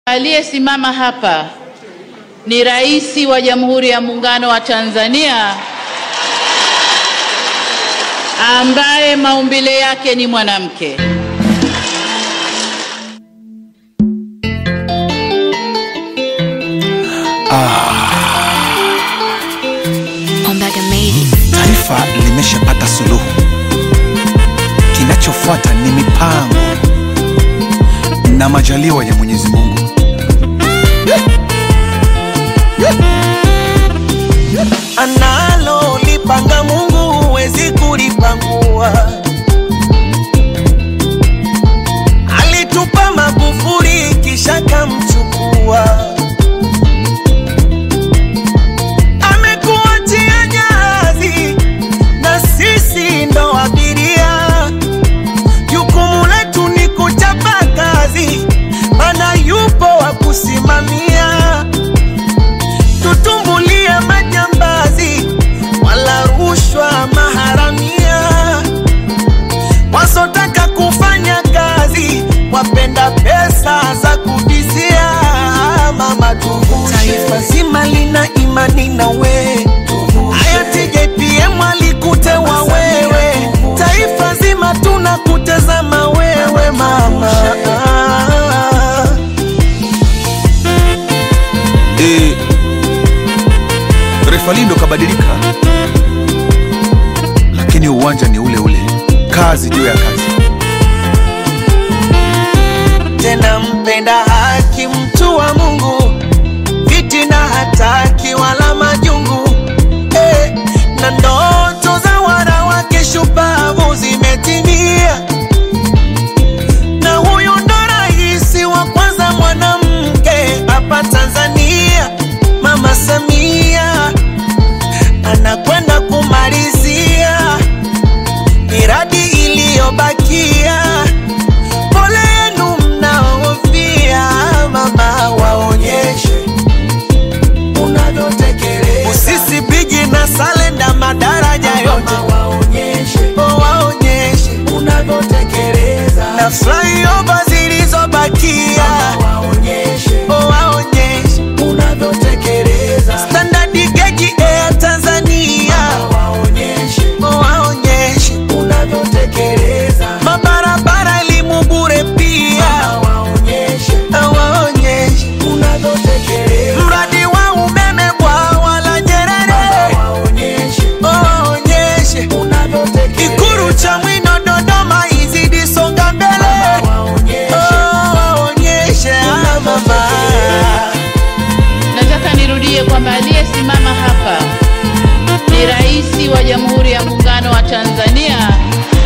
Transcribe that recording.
Aliyesimama hapa ni Rais wa Jamhuri ya Muungano wa Tanzania ambaye maumbile yake ni mwanamke. Ombaga made it. Taifa limeshapata suluhu, kinachofuata ni mipango na majaliwa ya Mwenyezi Mungu. analo lipanga Mungu huwezi kulipangua. Alitupa Magufuli kisha kamchukua, amekuachia jahazi na sisi ndo abiria. Jukumu letu ni kuchapa kazi, mana yupo wa kusimamia tutumbulie majambazi wala rushwa maharamia, wasotaka kufanya kazi wapenda pesa za kubizia. Mama tuvushe, taifa zima lina imani na we. Hayati JPM alikutewa wewe, taifa zima tunakutazama wewe mama. E, refali ndo kabadilika, lakini uwanja ni ule ule, kazi juu ya kazi. tena mpenda haki, mtu wa Mungu, fitina hataki wala majungu eh, na ndoto za wanawake shupavu zimetimia, na huyu ndo rais wa kwanza mwanamke hapa Tanzania, Mama Samia anakwenda kumalizia miradi iliyobakia pole yenu mnaofia, mama, waonyeshe unavyotekeleza. Usisi bigi na salenda madaraja yote waonyeshe, waonyeshe unavyotekeleza. Na flyover zilizobakia waonyeshe, waonyeshe unavyotekeleza. Standard gauge Air Tanzania waonyeshe, waonyeshe unavyotekeleza. Mabarabara elimu bure pia waonyeshe, waonyeshe unavyotekeleza. Mradi wa umeme bwawa la Nyerere waonyeshe, waonyeshe unavyotekeleza. Ikulu Chamwino Dodoma izidi songa mbele waonyeshe, waonyeshe ah, mama. Nataka nirudie kwamba aliyesimama hapa ni Rais wa Jamhuri ya Muungano wa Tanzania